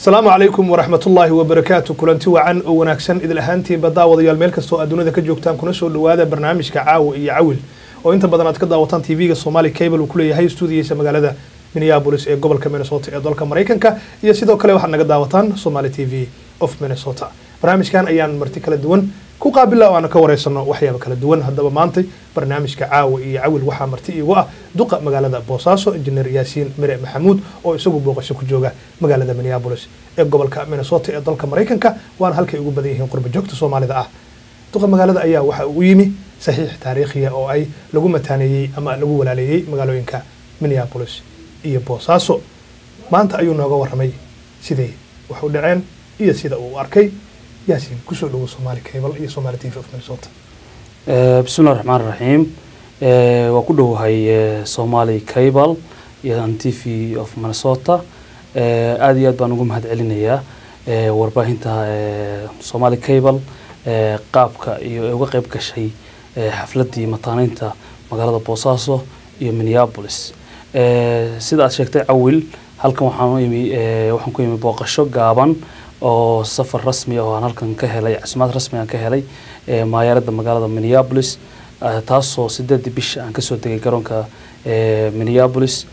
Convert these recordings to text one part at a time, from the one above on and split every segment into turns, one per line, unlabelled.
asalaamu calaykum waraxmatullaahi wabarakaatu kulanti wacan oo wanaagsan idil ahaantiinba daawadayaal meel kastoo aad dunida ka joogtaan kuna soo dhawaada barnaamijka caawa iyo cawil oo inta badan aad ka daawataan tv-ga somali cable uu ku leeyahay stuudiyiisa magaalada minneabolis ee gobolka minnesota ee dalka maraykanka iyo sidoo kale waxaad naga daawataan somali t v of minnesota barnaamijkan ayaan marti kala duwan ku qaabila oo aan ka wareysano waxyaaba kala duwan haddaba maantay barnaamijka caawa iyo cawil waxaa marti iigu ah duqa magaalada boosaaso injineer yaasiin mire maxamuud oo isagu booqasho ku jooga magaalada minneabolis ee gobolka minnesota ee dalka maraykanka waana halkay ugu badan yihiin qurba joogta soomaalida ah duqa magaalada ayaa waxa uu yimi saxiix taariikhiya oo ay lagu mataaneeyey ama lagu walaaleeyey magaalooyinka minneabolis iyo boosaaso maanta ayuu nooga waramay siday wax u dhaceen iyo sida uu arkay yaasiin kusoo dhawo somaali cable iyo somaali t v of minnesota
bismillahi raxmaan raxiim waa ku dhowahay somali cable iyo t v of minnesota aada iyo aad baan ugu mahad celinayaa warbaahinta somali cable qaabka iyo uga qeyb gashay xafladii mataaneynta magaalada boosaaso iyo minneabolis sida aad sheegtay cawil halkan waxaan u imi waxaan ku imi booqasho gaaban oo safar rasmi oo aan halkan ka helay casimaad rasmi aan ka helay maayarada magaalada minneabolis taasoo sideedii bisha aan kasoo degay garoonka minneabolis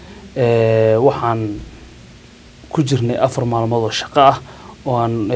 waxaan ku jirnay afar maalmood oo shaqo ah oo aan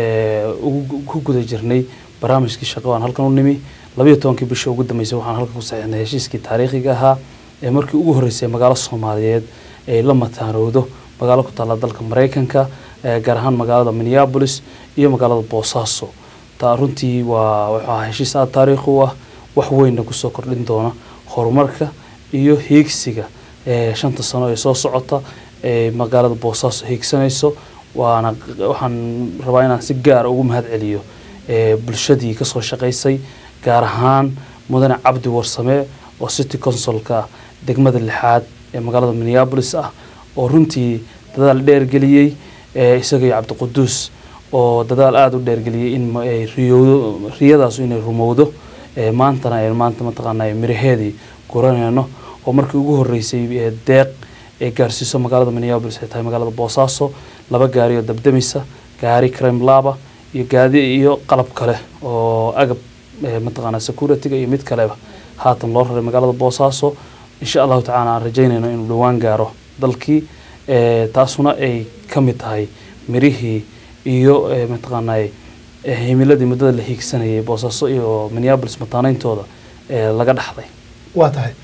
ku guda jirnay barnaamijkii shaqo aan halkan u nimi labayo tobankii bisha ugu dambeysay waxaan halkan ku saxiixnay heshiiskii taariikhiga ahaa ee markii ugu horreysay magaalo soomaaliyeed ay la mataanowdo magaalo ku taalla dalka maraykanka gaar ahaan magaalada minneabolis iyo magaalada boosaaso taa runtii waa wuxuu ahaa heshiis aada taariikh u ah wax weynna kusoo kordhin doona horumarka iyo hiigsiga shanta sano ee soo socota ee magaalada boosaaso hiigsanayso waana waxaan rabaa inaan si gaara ugu mahad celiyo bulshadii kasoo shaqaysay gaar ahaan mudane cabdi warsame oo city consolka degmada lixaad ee magaalada minneabolis ah oo runtii dadaal dheergeliyey isaga iyo cabdiquduus oo dadaal aada u dheergeliyey in riyowdo riyadaasu inay rumowdo maantana ay maanta mataqaana miraheedii guraneyno oo markii ugu horeysay deeq ee gaarsiiso magaalada minneabolis ay tahay magaalada boosaaso laba gaari oo dabdamisa gaari crime laba iyo gaadi iyo qalab kale oo agab mataqaana security-ga iyo mid kaleba haatan loo raray magaalada boosaaso insha allahu tacala aan rajeynayno inuu dhowaan gaaro dalkii taasuna ay ka mid tahay mirihii iyo mataqaanaa himiladii muddada la hiigsanayay boosaaso iyo minneabolis mataaneyntooda laga dhaxlay
waa tahay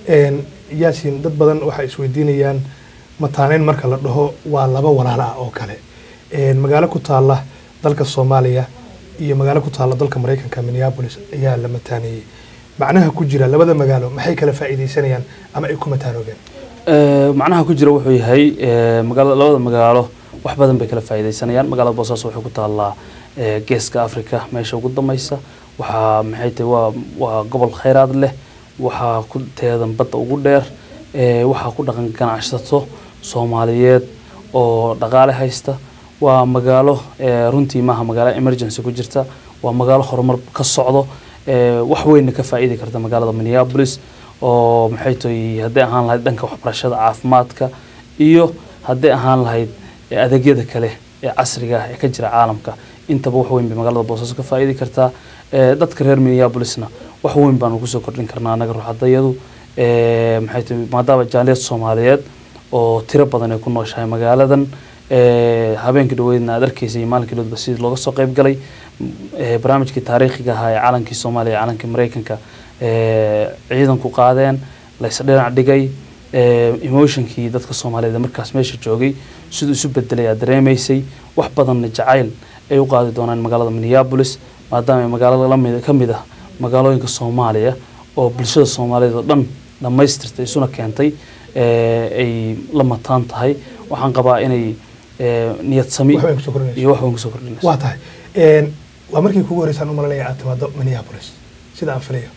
yaasiin dad badan waxay isweydiinayaan mataaneyn marka la dhaho waa laba walaalo ah oo kale magaalo ku taalla dalka soomaaliya iyo magaalo ku taalla dalka maraykanka minneabolis ayaa la mataaneeyey macnaha ku jira labada magaalo maxay kala faa'iideysanayaan ama ay ku mataanoobeen
macnaha ku jira wuxuu yahay magaala labada magaalo wax badan bay kala faa'iideysanayaan magaalada boosaaso waxay ku taallaa geeska africa meesha ugu dambeysa waxaa maxay tahay waa waa gobol khayraad leh waxaa ku teedan badda ugu dheer waxaa ku dhaqan ganacsato soomaaliyeed oo dhaqaale haysta waa magaalo runtii maaha magaalo emergency ku jirta waa magaalo horumar ka socdo wax weynna ka faa'iidi karta magaalada minneabolis oo maxay tahay hadday ahaan lahayd dhanka waxbarashada caafimaadka iyo hadday ahaan lahayd adeegyada kale ee casriga ah ee ka jira caalamka intaba wax weyn bay magaalada boosaaso ka faa'iidi kartaa dadka reer minneabolisna wax weyn baanu kusoo kordhin karnaa anaga ruuxadayadu maxay tahay maadaama jaaliyad soomaaliyeed oo tiro badan ay ku nooshahay magaaladan habeenkii dhaweydna aad arkeysa iyo maalinkii dhowdba sidii looga soo qayb galay barnaamijkii taariikhiga ahaa ee calankii soomaaliya calankii maraykanka ciidanku qaadeen lays dhinac dhigay emotionkii dadka soomaaliyeed markaas meesha joogay siduu isu bedelay aad dareemaysay wax badanna jacayl ay u qaadi doonaan magaalada minneabolis maadaama magaalo lamid ka mid ah magaalooyinka soomaaliya oo bulshada soomaaliyeed oo dhan dhammaystirtay isuna keentay ay la mataan tahay waxaan qabaa inay niyad sami
wax weyn kusoo kordhinayso.
iyo wax weyn kusoo kordhinayso
waa tahay waa markii kugu horeysaan u malanaya aad timaado minneapolis sida aan filayo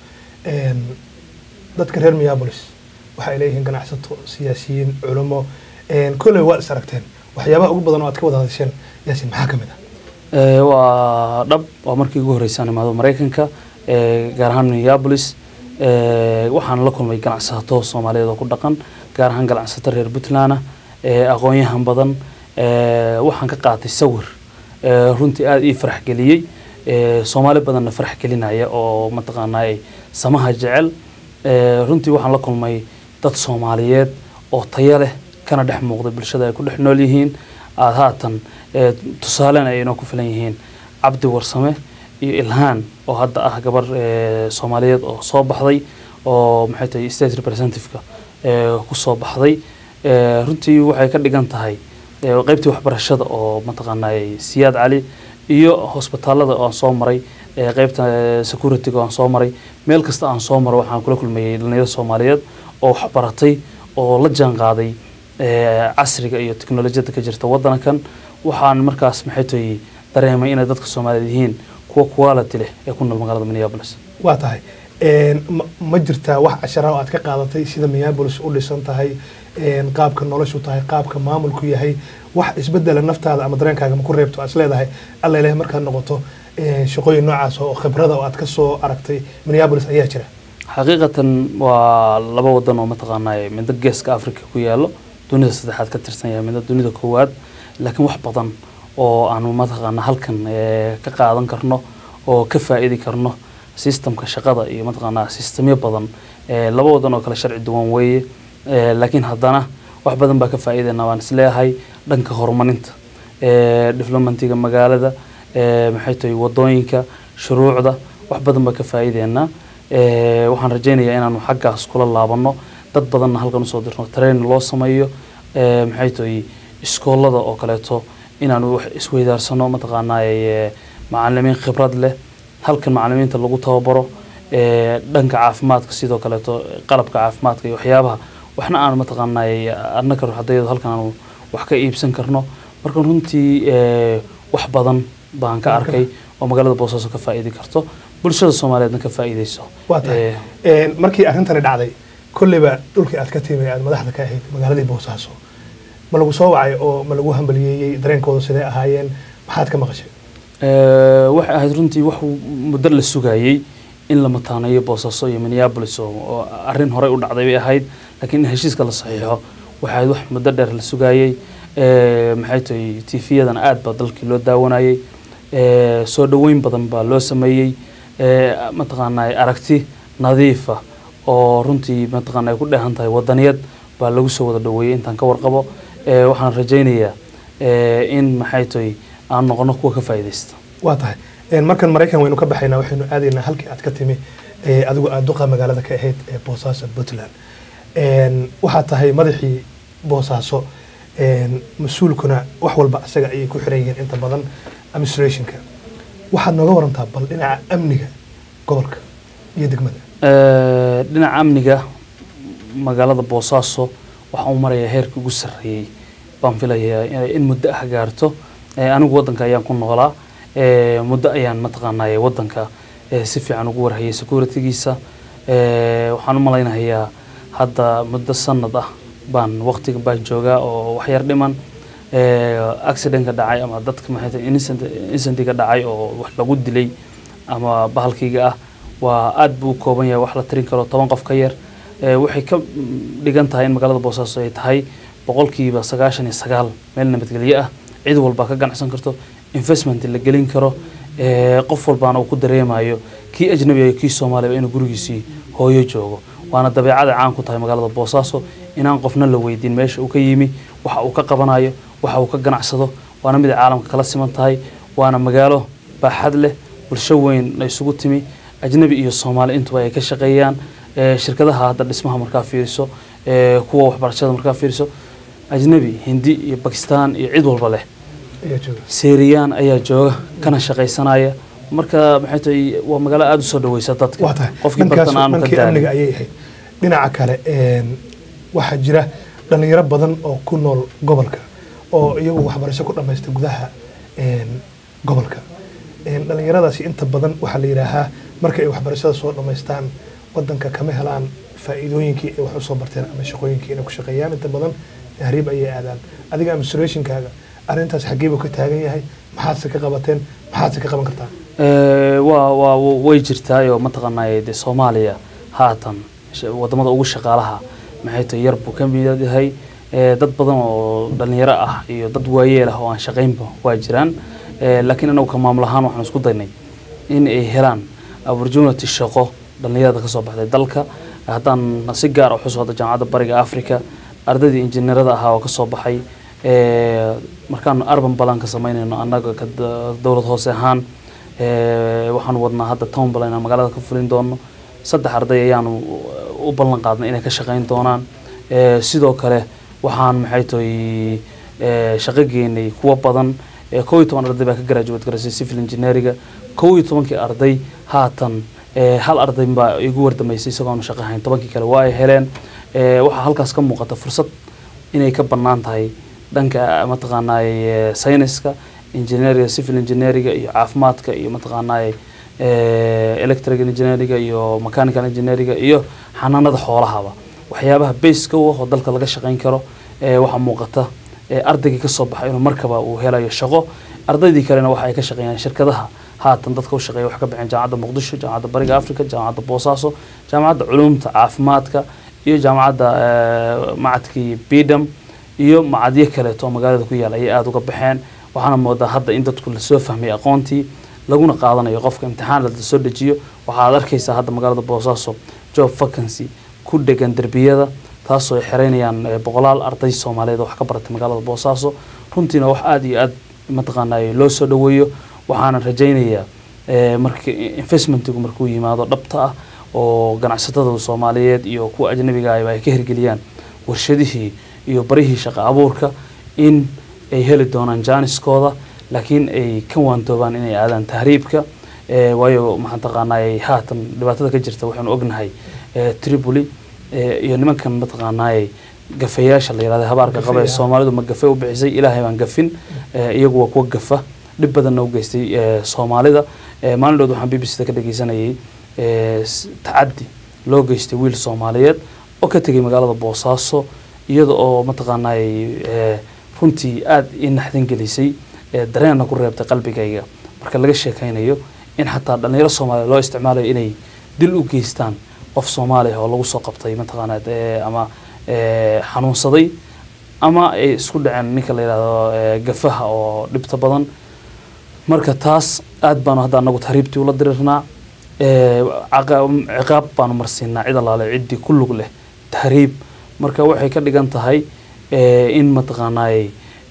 dadka reer minneapolis waxay leeyihiin ganacsato siyaasiyiin culamo kolley waa is aragteen waxyaabaha ugu badan oo aad ka wada hadasheen yaasiin maxaa ka mid ah
Ee, waa dhab waa markii ugu horreysaan imaado maraykanka ee, gaar ahaan minneapolis ee, waxaan la kulmay ganacsato soomaaliyeed oo ku dhaqan gaar ahaan ganacsato reer puntland ah ee, aqoon-yahan badan Eh, waxaan ka qaatay sawir eh, runtii aada ii farax geliyey Eh, soomaali badanna farax gelinaya oo mataqaanaa samaha jecel Eh, runtii waxaan la kulmay dad soomaaliyeed oo tayo leh kana dhex muuqda bulshada ay ku dhex nool yihiin aada haatan eh, tusaalena ay inoo ku filan yihiin cabdi warsame iyo ilhaan oo hadda ah gabar eh, soomaaliyeed oo soo baxday oo maxay tahay state representative-ka eh, ku soo baxday Eh, runtii waxay ka dhigan tahay eh, qaybtii waxbarashada oo mataqaanaa siyaad cali iyo hosbitaalada oo aan soo maray eh, qaybta eh, security-ga oo aan soo maray meel kasta aan soo maro waxaan kula kulmayay dhalinyaro soomaaliyeed oo wax baratay oo la jaan qaaday eh, casriga iyo teknolojiyadda ka jirta waddankan waxaan markaas maxay tahay dareemay inay dadka soomaaliyeed yihiin kuwa quality leh ee ku nool magaalada minneapolis
waa tahay Een, ma- ma jirtaa wax cashara oo aad ka qaadatay sida minneapolis u dhisan tahay een, qaabka noloshu tahay qaabka maamulku yahay wax isbedela naftaada ama dareenkaaga ma ku reebto aad is leedahay alla ilahay markaad noqoto een, shaqooyin noocaas oo khibrada oo aad ka soo aragtay minneapolis ayaa jira
xaqiiqatan waa laba wadan oo mataqaanaa midna geeska africa ku yaalo dunida saddexaad ka tirsan yahay midna dunida koowaad laakiin wax badan oo aanu mataqaanaa halkan eh, ka qaadan karno oo ka faa'iidi karno systemka shaqada iyo mataqaanaa sistemyo badan Eh, laba wadan oo kale sharci duwan weeye Eh, laakiin haddana wax badan baa ka faa'iidayna waan isleeyahay dhanka horumarinta Eh, developmentiga magaalada eh, maxay tahay wadooyinka shuruucda wax badan baa ka faa'iideynaa Eh, waxaan rajaynayaa inaanu xaggaas kula laabano dad badanna halkan usoo dirno train loo sameeyo Eh, maxay tahay iskoolada oo kaleeto inaanu wax isweydaarsano mataqaanaa eh, macalimiin khibrad leh halkan macalimiinta lagu tababaro eh, dhanka caafimaadka sidoo kaleeto qalabka caafimaadka iyo waxyaabaha waxna aan mataqaanaa annaka ruuxadayadu halkan aanu wax ka iibsan karno marka runtii eh, wax badan baan ka arkay oo magaalada boosaaso ka faa'iidi karto bulshada soomaaliyeedna ka faa'iideyso
waa tahay
Eh,
Een, markii arrintani dhacday kolleyba dhulkii aad ka timi aad madaxda ka ahayd magaaladii boosaaso ma lagu soo wacay oo ma lagu hambaliyeeyey dareenkooda sidee ahaayeen maxaad ka maqashay
Eh, waxay ahayd runtii wax muddo la sugayey in la mataaneeyo boosaaso iyo minneapolis oo oo arrin horey u dhacday bay ahayd laakiin in heshiiska la saxiixo waxay ahayd wax muddo dheer la sugayey Eh, maxay tahay tv-yadan aad baa dalkii loo daawanayey Eh, soo dhoweyn badan baa loo sameeyey Eh, mataqaanaa aragti nadiifa oo runtii mataqaana ay ku dheehan tahay wadaniyad baa lagu soo wada dhoweeyey intaan ka warqabo Eh, waxaan rajaynayaa eh, in maxay tahay aan noqono kuwa ka faa'iidaysta
waa tahay Een, markan maraykan waynu ka baxaynaa waxaynu aadaynaa halkii aad ka timi ee, adigu aad duqa magaalada ka ahayd ee boosaaso puntland Een, waxaad tahay madaxii boosaaso Een, mas-uulkuna wax walba isaga ayay ku xiran yihiin inta badan administrationka waxaad nooga warantaa bal dhinaca amniga gobolka iyo degmada
Eh, dhinaca amniga magaalada boosaaso waxaa u maraya heerkii ugu sarreeyey baan filayaa in- in muddo ah gaarto Eh, anigu waddanka ayaan ku noolaa Eh, muddo ayaan mataqaanaa waddanka eh, si fiican ugu warhayay securitygiisa Eh, waxaan u malaynayaa hadda muddo sanad ah baan waqtiga baan joogaa oo wax yar dhiman Eh, accidentka dhacay ama dadka maxay tahay innocent- incidentiga dhacay oo wax lagu dilay ama bahalkiga ah waa aad buu u kooban yahay wax la tirin karo toban qof ka yar Eh, waxay ka mm, dhigan tahay in magaalada boosaaso ay tahay boqolkiiba sagaashan iyo sagaal meel nabadgelyo ah cid walba ka ganacsan karto investment la gelin karo Eh, qof walbaana uu ku dareemayo kii ajnabiga iyo kii soomaaliba inuu gurigiisii hooyo joogo waana dabeecada caan ku tahay magaalada boosaaso inaan qofna la weydiin meesha uu ka yimi waxa uu ka qabanayo waxa uu ka ganacsado waana mid ay caalamka kala siman tahay waana magaalo baaxad leh bulsho weyn la isugu timi ajnabi iyo soomaali intuba ay ka shaqeeyaan Eh, shirkadaha hadda dhismaha markaa fiiriso eh, kuwa waxbarashada markaa fiiriso ajnabi hindi iyo bakistan iyo cid walba leh
ayaa jooga
seeriyaan ayaa jooga kana shaqaysanaya marka maxay tahay waa magaalo aada u soo dhaweysa dadka
waa tahay
qofkii
dhankaas
bartan aanu ka
dhankii amniga
daalin
ayay ahayd dhinaca kale een, waxaa jira dhalinyaro badan oo ku nool gobolka oo iyagu waxbarasho ku dhamaystay gudaha een, gobolka Een, dhalinyaradaasi inta badan waxaa la yidhaahaa marka ay waxbarashada soo dhamaystaan wadanka kama helaan faa'iidooyinkii ay wax usoo barteen ama shaqooyinkii inay ku shaqeeyaan inta badan tahriib ayay aadaan adiga administrationkaaga arrintaas xageebuu ka taagan yahay maxaadse ka qabateen maxaadse ka qaban kartaa
Eh, waa waa way jirtaayoo mataqaanaa dee soomaaliya haatan sh- wadamada ugu shaqaalaha maxay tahay yar buu ka mid yahay Eh, dad badan oo dhalinyaro ah iyo dad waayeel ah oo aan shaqaynba waa jiraan Eh, laakiin anagu ka maamul ahaan waxaan isku daynay in ay helaan opportunity shaqo dhalinyarada kasoo baxday dalka haddaan si gaar ah xuso hadda jaamacadda bariga africa ardaydii injineerada ahaa oo kasoo baxay Eh, markaanu arban balan ka samaynayno annaga ka da- dowlad hoose ahaan eh, waxaanu wadnaa hadda town balan inaan magaalada ka fulin doono saddex arday ayaanu u ballan qaadnay inay ka shaqayn doonaan Eh, sidoo kale waxaan maxay tahay eh, shaqo geynay kuwa badan Eh, kow iyo toban arday baa ka graduate garaysay civil engineeringa kow iyo tobankii arday haatan eh, hal arday baa igu wardamaysay isagoonu shaqo hayn tobankii kale waa ay heleen Eh, waxaa halkaas ka muuqata fursad inay ka bannaan tahay dhanka mataqaanaaye sayniska engineeringa civil engineeringa iyo caafimaadka iyo mataqaanaaye eh, electric engineeringa iyo mechanical engineeringa iyo xanaanada xoolahaba waxyaabaha baseka u ah oo dalka laga shaqayn karo eh, waxaa muuqata eh, ardaygii ka soo baxay inuu markaba uu helayo shaqo ardaydii kalena waxa ay ka shaqeeyaan shirkadaha haatan dadka u shaqeeya wax ka baxeen jaamacadda muqdisho jaamacadda bariga africa jaamacadda boosaaso jaamacadda culumta caafimaadka iyo jaamacadda eh, macadkii bidam iyo macadyo kaleeto oo magaalada ku yaala ayay aada uga baxeen waxaana moodaa hadda in dadku lasoo fahmay aqoontii laguna qaadanayo qofka imtixaan la soo dejiyo waxaad arkaysaa hadda magaalada boosaaso job vacancy ku dhegan derbiyada taasoo ay xereynayaan eh, boqolaal arday soomaaliyeed oo wax ka baratay magaalada boosaaso runtiina wax aada iyo aada mataqaanaa loo soo dhaweeyo waxaana rajaynayaa eh, marka investmentigu markuu yimaado dhabta ah oo ganacsatada soomaaliyeed iyo kuwa ajnabiga ahba ay ka hirgeliyaan warshadihii iyo barihii shaqo abuurka in ay heli doonaan jaaniskooda laakiin ay ka waantoobaan inay aadaan tahriibka eh, waayo maxaan taqaanaa haatan dhibaatada ka jirta waxaanu ognahay eh, tripoli eh, iyo nimankan mataqaanaaye gafayaasha la yihahda habaarka qaba ee
Gafay, ah.
soomaalidu ma gafe u bixisay ilaahay baan gafin eh, iyagu waa kuwa gafa dhib badanna u geystay eh, soomaalida Eh, maalin dhood waxaan b b c da ka dhegeysanayay eh, s- tacaddi loo geystay wiil soomaaliyeed oo ka tegay magaalada boosaaso iyada oo mataqaanay eh, runtii aada ii naxdin gelisay eh, dareenna ku reebtay qalbigayga marka laga sheekaynayo in xataa dhalinyaro soomaaliya loo isticmaalayo inay dil u geystaan qof soomaaliya oo lagu soo qabtay mataqaanaa eh, ama eh, xanuunsaday ama ay isku dhaceen ninka la yidhahdo eh, gafaha oo dhibta badan marka taas aad baanu hadda anagu tahriibtii ula dirirnaa Eh, caqa- ciqaab baanu marsiinaa cid allaale ciddii ku lug leh tahriib marka waxay ka dhigan tahay eh, in mataqaanaay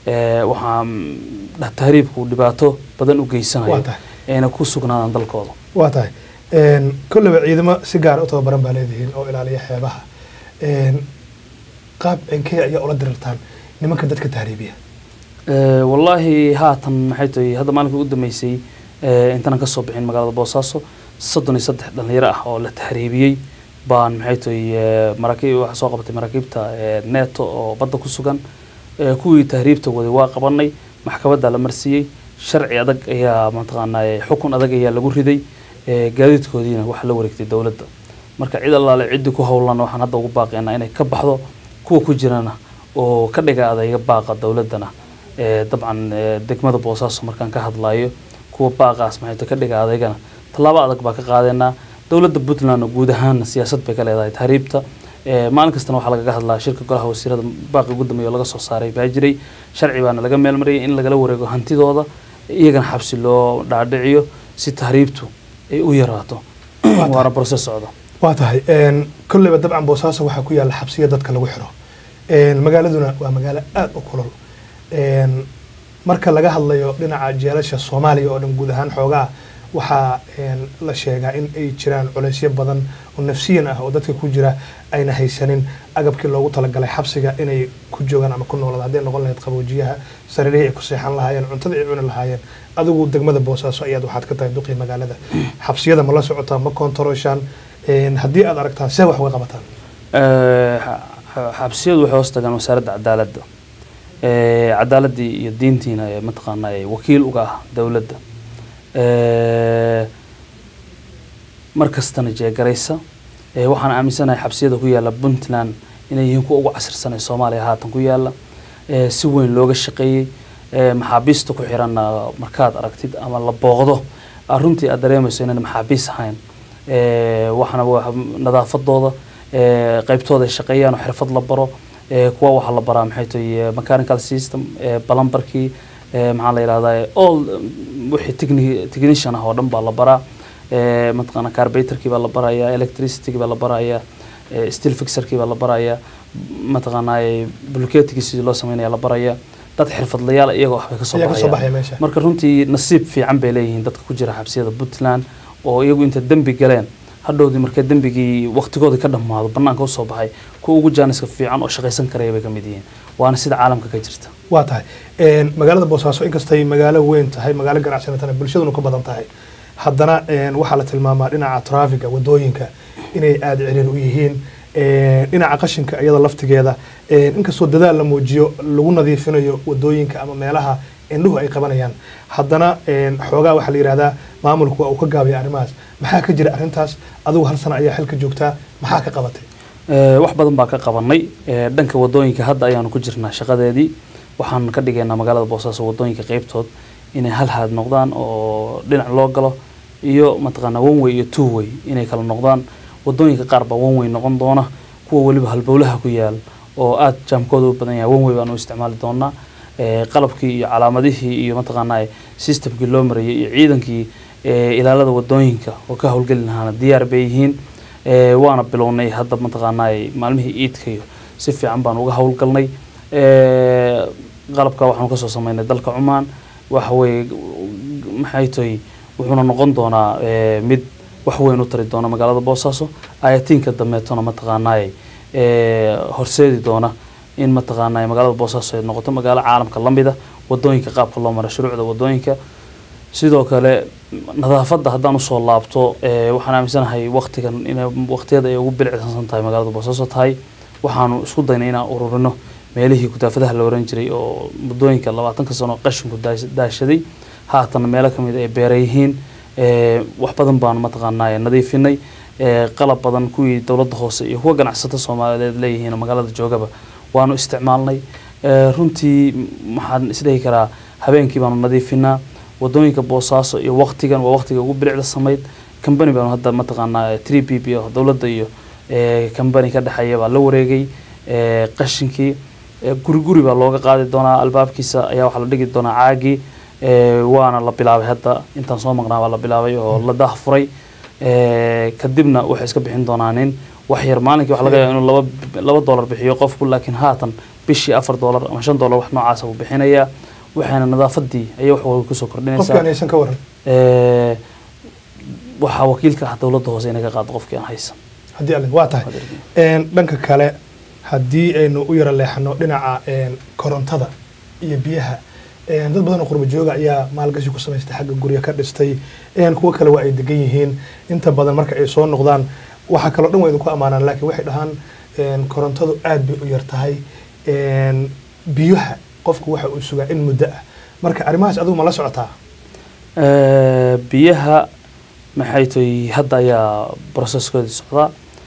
waxaa mm, dha- tahriibku dhibaato badan u
waa
geysanayo
tahay
ayna ku sugnaadaan dalkooda
waa tahay Een, kolleyba ciidamo si gaara u tababaran baa leedihiin oo ilaaliya xeebaha Een, qaab cinkee ayaa ula dirirtaan nimanka dadka tahriibiya
Eh, wallaahi haatan maxay tahay hadda maalinkii u dambeysay eh, intaanan ka soo bixin magaalada boosaaso soddon iyo saddex dhalinyaro ah oo la tahriibiyey baan maxay tahay eh, maraakiib waxa soo qabatay maraakiibta eh, neto oo badda ku sugan Eh, kuwii tahriibta waday waa qabanay maxkamadda la marsiiyey sharci adag ayaa mataqaanaa xukun adag ayaa lagu riday Eh, gaadiidkoodiina waxa la wareegtay dowladda marka cid allaale ciddii ku howlan waxaan hadda ugu baaqaynaa inay ka baxdo kuwa ku jirana oo ka dhiga adayga baaqa dowladdana Eh, dabcan eh, degmada boosaaso markaan ka hadlayo kuwa baaqaas maxay ka dhiga adeygana tallaabo adag baa ka qaadanaa dowladda puntland guud ahaana siyaasad bay ka leedahay tahriibta Eh, maalin kastana waxaa lagaga hadlaa shirka golaha wasiirada baaqi ugu dambeeya oo laga soo saaray baa jiray sharci baana laga meelmariyay in lagala wareego hantidooda iyagana xabsi loo dhaadhiciyo si tahriibtu ay u yaraato waana process socda
waa tahay Een, kolleyba dabcan boosaaso waxaa ku yaalla xabsiya dadka lagu xiro Een, magaaladuna waa magaalo aada u kulul Een, marka laga hadlayo dhinaca jeelasha soomaaliya oo dhan guud ahaan xoogaa waxaa een, la sheegaa in ay jiraan culeysyo badan oo nafsiyan ah oo dadka ku jira ayna haysanin agabkii loogu talagalay xabsiga inay ku joogaan ama ku noolaada hadday noqon lahayd qaboojiyaha sariirihii ay ku seexan lahaayeen cuntada ay cuni lahaayeen adigu degmada boosaaso ayaad waxaad ka tahay duqii magaalada xabsiyada ma la socotaa ma koontarooshaan Een, haddii aad aragtaan see wax uga qabataan
Eh, xa- xa- xabsiyadu waxay hoos tagaan wasaaradda cadaaladda Eh, cadaaladii iyo diintiina ee mataqaanaa ee wakiil uga ah dowladda Eh, mar kastana jeegaraysa Eh, waxaan aaminsanahay xabsiyada ku yaala puntland inay yihiin kuwa ugu casirsan ee soomaaliya haatan ku yaala Eh, si weyn looga shaqeeyey Eh, maxaabiista ku xiranna markaad aragtid ama la booqdo ah, runtii aad dareemayso inaan maxaabiis ahayn Eh, waxaana waa nadaafadooda eh, qaybtooda ay shaqeeyaan oo xirfad la baro ee, kuwa waxaa la baraa maxay tahay mechanical system ee, balambarkii ee, maxaa la yidhahdaa all mm, wixii techni- technician ah oo dhan baa la baraa ee, mataqaana carbatorkii baa la barayaa electricitygii baa la barayaa ee, steel fixerkii baa la barayaa mataqaanaa bulkeetigii sidii loo sameynaya la barayaa dad xirfadlayaal iyagoo waxbay kasoo
ayaa kasoo
baxayaan
baxaya meesha
marka runtii nasiib fiican bay leeyihiin dadka ku jira xabsiyada puntland oo iyagu inta dembi galeen hadhowdii markay dembigii waqtigoodii ka dhammaado banaanka usoo baxay kuwa ugu jaaniska fiican oo shaqaysan karaya bay ka mid yihiin waana sida caalamka ka jirta
waa tahay Een, magaalada boosaaso inkastay magaalo weyn tahay magaalo ganacsanatana bulshaduna ka badan tahay haddana een, waxaa la tilmaamaa dhinaca traafiga wadooyinka inay aada ciriir u yihiin Een, dhinaca qashinka iyada laftigeeda een, inkastoo dadaal la muujiyo lagu nadiifinayo wadooyinka ama meelaha indhuhu ay qabanayaan haddana een, xoogaa waxaa la yidhahdaa maamulku waa uu ka gaabaya arrimahaas maxaa ka jira arrintaas adigu hal sana ayaa xilka joogtaa maxaa ka qabatay
Ee, wax badan baa ka qabanay Ee, dhanka wadooyinka hadda ayaanu ku jirnaa shaqadeedii waxaan ka dhigaynaa magaalada boosaaso wadooyinka qeybtood inay hal haad noqdaan oo dhinac loo galo iyo mataqaanaa one way iyo two way inay kala noqdaan wadooyinka qaar baa one way noqon doona kuwa weliba halbowlaha ku yaal oo aada jaamkooda u badan yahay one way baan u isticmaali doonaa Ee, qalabkii iyo calaamadihii iyo mataqaanaa systemkii loo marayay iyo ciidankii ee, ilaalada wadooyinka oo ka howlgeli lahaana diyaar bay yihiin Ee, waana bilownay hadda mataqaanaa maalmihii iidkayo si fiican baan uga howlgalnay Ee, qalabka waxaanu kasoo sameynay dalka cumaan waxa weye maxay tahay wuxuuna noqon doonaa ee, mid wax weyn u tari doona magaalada boosaaso ayatiinka dambeetona mataqaanaa ee, horseedi doona in mataqaanaa magaalada boosaaso ay noqoto magaalo caalamka lamida wadooyinka qaabka loo mara shuruucda wadooyinka sidoo kale nadaafadda haddaan usoo laabto ee, waxaan aaminsanahay waqtigan inay waqtiyada ay ugu bilicsansan tahay magaalada boosaaso tahay waxaanu isku daynay inaan ururino meelihii kudaafadaha la oran jiray oo muddooyinka labaatanka sano qashinku daas- daashaday haatan meelo ka mid ay beera yihiin ee, wax badan baanu mataqaanaa nadiifinay ee, qalab badan kuwii dowladda hoose iyo kuwa ganacsato soomaaliyeed leeyihiin oo magaalada joogaba waanu isticmaalnay Ee, runtii m- waxaan isdhihi karaa habeenkii baanu nadiifinaa wadooyinka boosaaso iyo waqtigan waa waqtiga ugu bilicda samayd kambani baanu hadda mataqaanaa three p p oo dowladda iyo ee, kambani ka dhexeeya baa la wareegay ee, qashinkii ee, guri guri baa looga qaadi doonaa albaabkiisa ayaa waxaa la dhigi doonaa caagii ee, waana la bilaabay hadda intaan soo maqnaa baa la bilaabay oo la daahfuray Ee, kadibna waxay iska bixin doonaa nin wax yar maalinkii waxa laga yaaba inuu laba laba doolar bixiyo qofku laakiin haatan bishii afar doolar ama shan doolar wax noocaasa uu bixinayaa waxayna nadaafadii ayay wax walba kusoo
qofkaan
kordhinaysaa
aysan ka waran
Ee, waxaa wakiilka ah dowladda hoose inay ka qaado qofkii aan haysan
haddii alle waa tahay Een, dhanka kale haddii aynu u yara leexano dhinaca een, korontada iyo biyaha een, dad badan oo qurbo jooga ayaa maalgashi ku samaystay xagga gurya ka dhistay een, kuwo kale waa ay degan yihiin inta badan marka ay soo noqdaan waxaa kaloo dhan waa idinku ammaanaan laakiin waxay dhahaan een, korontadu aad bay u yar tahay een, biyaha qofku waxa uu sugaa in muddo ah marka arrimahaas adigu ma la socotaa
Ee, biyaha maxay tahay hadda ayaa processkoodii socdaa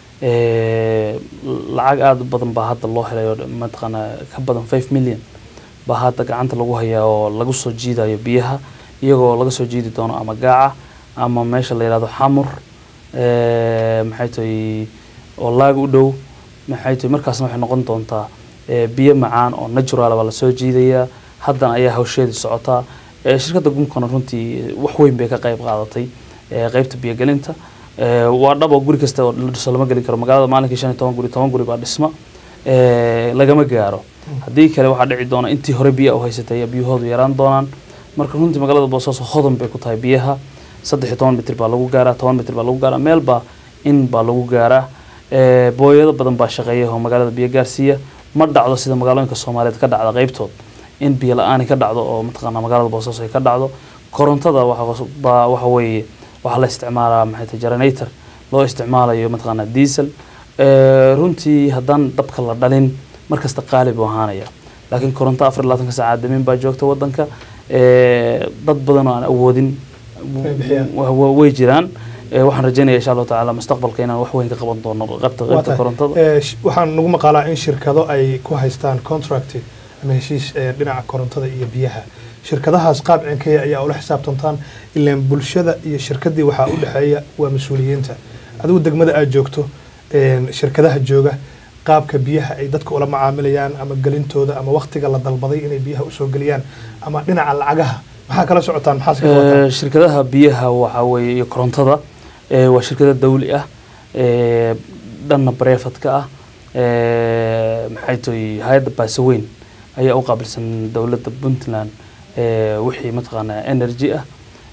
Ee, lacag aada u badan baa hadda loo helay oo mataqaanaa ka badan five million baa hadda gacanta lagu hayaa oo lagu soo jiidayo biyaha iyagoo laga soo jiidi doono ama gaaca ama meesha la yihahdo xamur Ee, maxay tahay oo laag u dhow maxay tahay markaasna waxay noqon doontaa ee, biyo macaan oo natural baa lasoo jiidayaa haddana ayaa hawsheedii socotaa Ee, shirkadda gumkana runtii wax weyn bay ka qayb qaadatay ee, qaybta biyogelinta Ee, waa dhab oo guri kasta oo la dhiso lama gelin karo magaalada maalinkii shan iyo toban guri toban guri baa dhisma Ee, lagama gaaro haddii kale waxaa dhici doona intii hore biyaha u haysatay ayaa biyahoodu yaraan doonaan marka runtii magaalada boosaaso hodan bay ku tahay biyaha saddex iyo toban mitir baa lagu gaaraa toban mitir baa lagu gaaraa meel baa in baa lagu gaaraa Ee, booyado badan baa shaqeeya oo magaalada biyo gaarsiiya ma dhacdo sida magaalooyinka soomaaliyeed ka dhacda qaybtood in biyo la-aani ka dhacdo oo mataqaanaa magaalada boosaaso ay ka dhacdo korontada waxa baa waxa weeye waxaa la isticmaalaa maxay tahay generator loo isticmaalayo mataqaanaa diesel Ee, runtii haddaan dabka la dhalin markasta qaali buu ahaanaya laakiin koronto afar iyo labaatanka saacaad damin baa joogta wadanka Ee, dad badan oo aan awoodin
Way bixiyaan.
wa- wa- way jiraan Ee, waxaan rajeynaya insha allahu tacaala mustaqbalka inaan wax weyn ka qaban doono qaybta
Waa
qaybta
tahay.
korontada
Ee, sh- waxaan nagu maqaalaa in shirkado ay ku haystaan contract ama heshiis ee, dhinaca korontada iyo biyaha shirkadahaas qaab cinkeya ayaa ula xisaabtantaan ilaan bulshada iyo shirkadii waxaa u dhexeeya waa mas-uuliyiinta adigu degmada aad joogto een, shirkadaha jooga qaabka biyaha ay dadka ula macaamilayaan ama gelintooda ama waktiga la dalbaday inay biyaha usoo geliyaan ama dhinaca lacagaha maxaa kala socotaan maxaa iska qabataan
Eh, shirkadaha biyaha waxaa weeye iyo korontada eh, waa shirkado dawli ah eh, dhanna brefatka ah eh, maxay tahay hay-adda baasaweyn ayaa u qaabilsan dowladda puntland eh, wixii mataqaanaa energy ah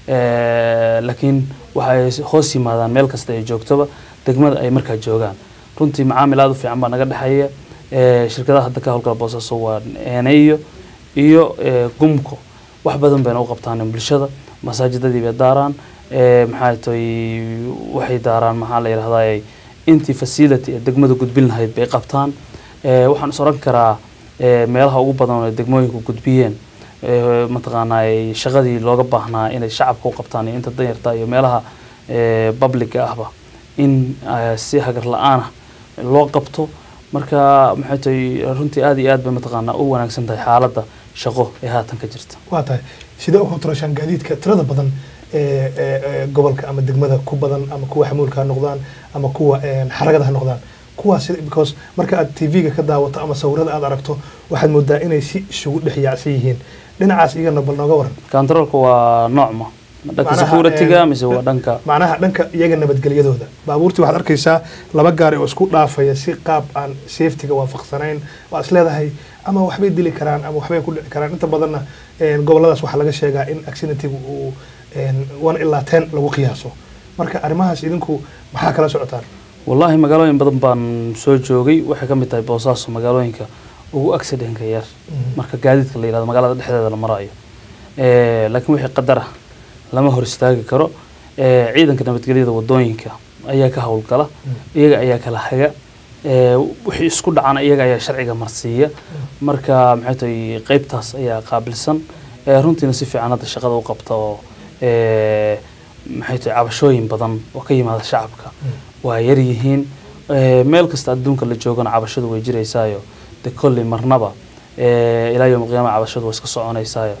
Eh, laakiin waxay hoos yimaadaan meel kasta ay joogtoba degmada ay markaa joogaan runtii macaamil aada u fiican baa naga dhexeeya Eh, shirkadaha hadda ka howlgala boosaaso waa eneyo iyo eh, gumko wax badan bayna u qabtaan bulshada masaajidadii bay daaraan eh, maxaa tahay waxay daaraan maxaa la yidhahdaa intii facility ee degmada gudbin lahayd bay qabtaan Eh, waxaan is oran karaa eh, meelaha ugu badan oo ay degmooyinku gudbiyeen eh, mataqaanaa ay shaqadii looga baahnaa inay shacabka u qabtaan iyo inta danyarta iyo meelaha eh, publica ahba in eh, si hagar la-aanah loo qabto marka maxay tahay runtii aada iyo aad bay mataqaanaa u wanaagsan tahay xaaladda shaqo ee haatan ka jirta
waa tahay sidee u kontroshaan gaadiidka tirada badan ee ee, ee, gobolka ama degmada ku badan ama kuwa xamuulka ha noqdaan ama kuwa een, xaragada ha noqdaan kuwaas sida- because marka aad tv-ga ka daawato ama sawirada aad aragto waxaad moodaa inay si isugu dhex yaacsan yihiin dhinacaas iyagana bal nooga waran
controlka waa noocma ma dhanka
Macnaha,
securityga
eh,
mise waa dhanka
macnaha dhanka iyaga nabadgelyadooda baabuurtii waxaad arkaysaa laba gaari oo isku dhaafaya si qaab aan safetyga waafaqsanayn waa is leedahay ama waxbay dili karaan ama waxbay ku dhici karaan inta badanna een, goboladaas waxaa laga sheegaa in accidentigu uu een, one ilaa ten lagu qiyaaso marka arrimahaas idinku maxaa kala socotaan
wallaahi magaalooyin badan baan soo joogay waxay ka mid tahay boosaaso magaalooyinka ugu accidentka yar marka gaadiidka la yidhahdo magaalada dhexdeeda la marayo Eh, laakiin wixii qadar ah lama hor istaagi karo Eh, ciidanka nabadgelyada wadooyinka ayaa ka howlgala iyaga ayaa kala haga Eh, wixii isku dhacana iyaga ayaa sharciga marsiiya marka maxay tahay qeybtaas ayaa qaabilsan Eh, runtiina si fiican hadda shaqada u qabta oo eh, maxay tahay cabashooyin badan oo ka yimaada shacabka waa yar yihiin Eh, meel kasta adduunka la joogana cabashadu way jiraysaayo de kolley marnaba eh, ilaa yowm qiyaama cabashadu way iska soconaysaayo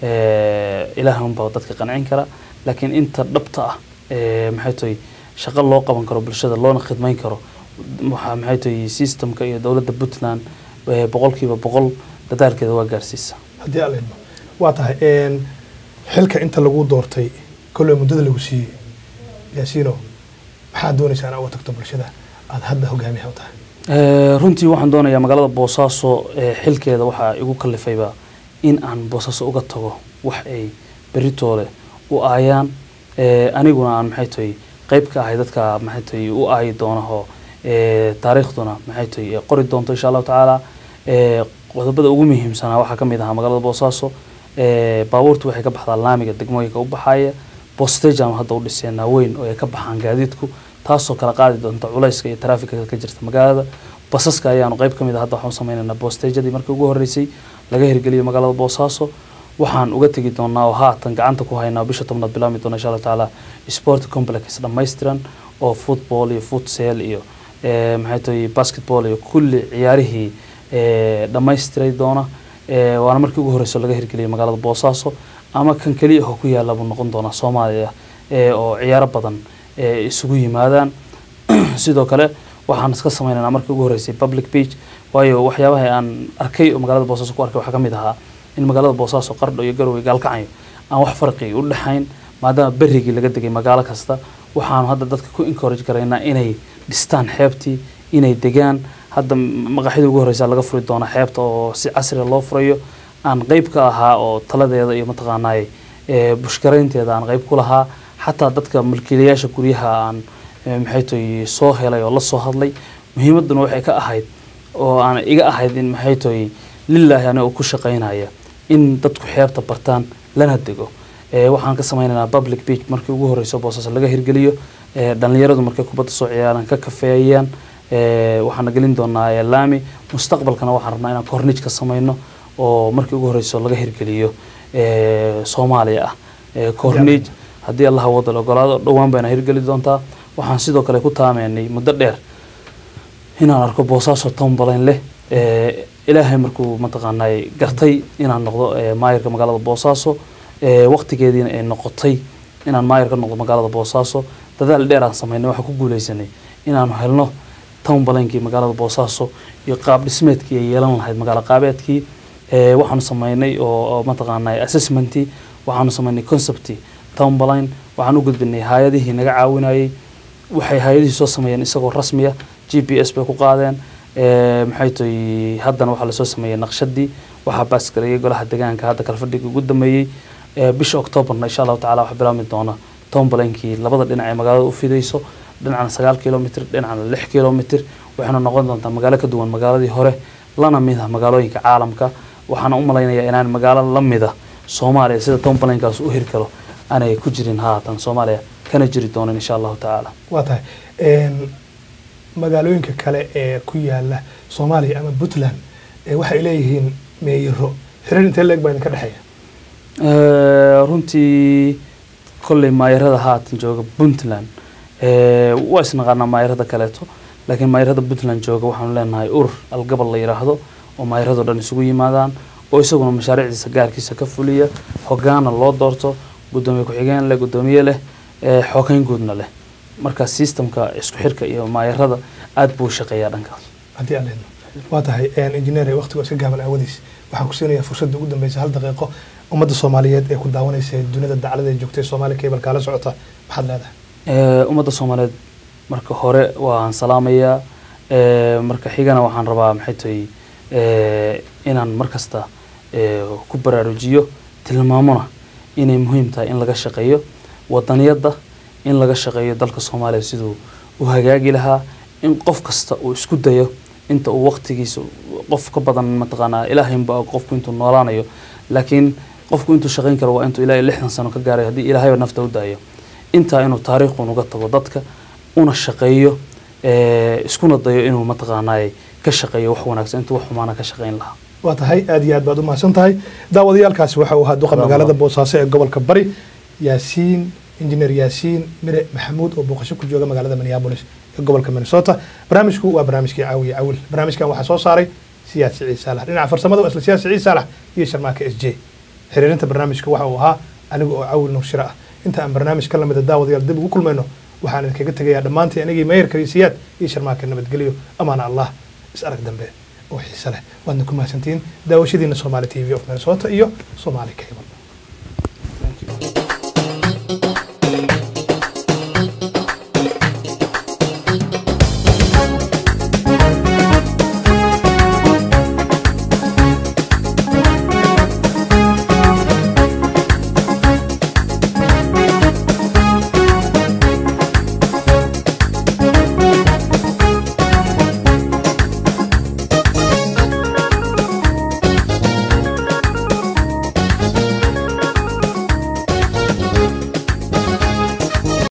Eh, ilaahay unbaa dadka qancin kara laakiin inta dhabta ah eh, maxay tahay shaqo loo qaban karo bulshada loona khidmayn karo waxaa maxay tahay systemka iyo dowladda puntland eh, boqolkiiba boqol dadaalkeeda waa gaarsiisa
haddii alla idmo waa tahay een, xilka inta lagu doortay kolley muddada lagu siiyey yaasiino maxaad doonaysaa inaa uga tagto bulshada aad hadda hogaamiyaha u tahay
Eh, runtii waxaan doonayaa magaalada boosaaso eh, xilkeeda waxaa igu kalifayba in aan boosaaso uga tago wax ay beritoole u aayaan Eh, aniguna aan maxay tahay qayb ka ahay dadka maxay tahay u aayi doonaho eh, taariikhduna maxay tahay eh, qori doonto insha allahu tacaala Eh, qodobada ugu muhiimsanaa waxaa ka mid ahaa magaalada boosaaso Eh, baabuurtu waxay ka baxdaa laamiga degmooyinka u baxaaya bostage aan hadda u dhiseenaa weyn oo ay ka baxaan gaadiidku taasoo kala qaadi doonta culayska iyo taraafikada ka jirta magaalada basaska ayaanu qayb ka mid ah hadda waxaan u sameynaynaa bostagedii markii ugu horreysay laga hirgeliyo magaalada boosaaso waxaan uga tegi doonaa oo haatan gacanta ku haynaa bisha tobnaad bilaami doona insha allahu tacaala sport complex dhammaystiran oo football iyo futsal iyo eh, maxay tahay basketball iyo kulli ciyaarihii eh, dhammaystiray doona Eh, waana markii ugu horreyso laga hirgeliyay magaalada boosaaso ama kan keliya oo ku yaala buu noqon doonaa soomaaliya eh, oo ciyaaro badan eh, isugu yimaadaan sidoo kale waxaan iska sameynaynaa markii ugu horreysay public beach waayo waxyaabaha aan arkay oo magaalada boosaaso ku arkay waxaa ka mid ahaa in magaalada boosaaso qardho iyo garowe gaalkacayo aan wax farqi u dhexayn maadaama berrigii laga degay magaalo kasta waxaanu hadda dadka ku encourage karaynaa inay dhistaan xeebtii inay degaan hadda maqaxida ugu horreysa laga furi doona xeebta oo si casriga loo furayo aan qeyb ka ahaa oo taladeeda iyo mataqaanaaye eh, bushkaraynteeda aan qeyb ku lahaa xataa dadka mulkiilayaasha guryaha aan eh, maxay tahay soo helay oo la soo hadlay muhiimaduna waxay ka ahayd oo aan iga ahayd in maxay tahay lilaahi aniga ku shaqaynaya in dadku xeebta bartaan lana dego Eh, waxaan ka sameynaynaa public beach markii ugu horreyso boosaaso laga hirgeliyo Eh, dhallinyaradu markay kubadda soo ciyaaraan ka kafeeyaan Eh, waxaana gelin doonaa eh, laami mustaqbalkana waxaan rabnaa inaan cornij ka sameyno oo markii ugu horreyso laga hirgeliyo eh, soomaaliya ah Eh, cornij haddii allaha wada la ogolaado dhowaan bayna hirgeli doontaa waxaan sidoo kale ku taameynay muddo dheer inaan arko boosaaso tombalayn leh Eh, ilaahay markuu mataqaanay gartay inaan noqdo eh, maayarka magaalada boosaaso Eh, waqtigeediina ay noqotay inaan maayar ka noqdo magaalada boosaaso dadaal dheer aan sameynay waxaan ku guuleysanay inaanu helno town baleynkii magaalada boosaaso iyo qaab dhismeedkii ay yeelan lahayd magaalo qaabeedkii waxaanu sameynay oo mataqaanaa assessmentii waxaanu sameynay conceptii town baleyn waxaan u gudbinay hay-adihii naga caawinayay waxay hay-adihii soo sameeyeen isagoo rasmiya g p s bay ku qaadeen maxay tahay haddana waxaa lasoo sameeyey naqshadii waxaa baasgareeyay golaha deegaanka hadda kalfadhiga ugu dambeeyey bisha octoobarna insha allahu tacala waxaa bilaabmi doona town baleynkii labada dhinac ee magaalada u fidayso dhinacna sagaal kilomitr dhinacna lix kilomitr waxayna noqon doontaa magaalo ka duwan magaaladii hore lana mid ah magaalooyinka caalamka waxaana u malaynayaa inaan magaalo la mida soomaaliya sida town baleenkaas u hiri karo aanay ku jirin haatan soomaaliya kana jiri doonin insha allahu tacaala
waa tahay magaalooyinka kale ee ku yaala soomaaliya ama puntland waxay leeyihiin meeyiro xiriir intee leeg baa idinka dhexeeya
runtii kolley maayarada haatan jooga puntland waa isnaqaanaa maayarada kaleeto laakiin maayarada puntland jooga waxaanu leenahay urur algabal la yidhaahdo oo maayarado dhan isugu yimaadaan oo isaguna mashaariicdiisa gaarkiisa ka fuliya hogaana loo doorto gudoomiye ku-xigeen leh gudoomiye leh xoogeyn guudna leh marka systemka isku xirka iyo maayarada aada buu shaqeeyaa dhankaas
haddii aan leedno waa tahay injineer waqtigu iska gaaban aawadiis waxaan ku siinayaa fursadda ugu dambeysa hal daqiiqo ummadda soomaaliyeed ee ku daawanaysa dunida daclada ee joogtay soomaaliya cable kaala socota maxaad leedahay
ummadda soomaaliyeed marka hore waan salaamayaa marka xigana waxaan rabaa maxay tahay inaan markasta ku baraarujiyo tilmaamona inay muhiim tahay in laga shaqeeyo wadaniyadda in laga shaqeeyo dalka soomaaliya siduu u hagaagi lahaa in qof kasta uu isku dayo inta uu waqtigiisa qof ka badan mataqaanaa ilaahaynba qofku intuu noolaanayo laakiin qofku intuu shaqayn karo waa intuu ilaa lixdan sano ka gaaray haddii ilaahayba nafta u daayo intaa inuu taariikhun uga tago dadka una shaqeeyo iskuna dayo inuu mataqaanaa ka shaqeeyo wax wanaagsan intuu wax xumaana ka shaqayn lahaa
waa tahay aad iyo aad baad u mahadsan tahay daawadayaalkaasi waxa uu ahaa duqa magaalada boosaaso ee gobolka bari yaasiin injineer yaasiin mire maxamuud oo booqasho ku jooga magaalada minneabolis ee gobolka minnesota barnaamijku waa barnaamijkii caawiye cawil barnaamijkan waxaa soo saaray siyaad siciid saalax dhinaca farsamada waa isla siyaad siciid saalax iyo sharmaaka s j xiriirinta barnaamijka waxa uu ahaa aniga oo cawil nuushira ah inta aan barnaamij ka lamida daawadayaal dib ugu kulmayno waxaan idinkaga tegayaa dhammaantii anigii meeyarka iyo siyaad iyo sharmaaka nabadgelyo amaana allah is arag dambe oo xiise leh waadna ku mahadsantihiin daawashadiina somaali t v of minnesota iyo somaali cable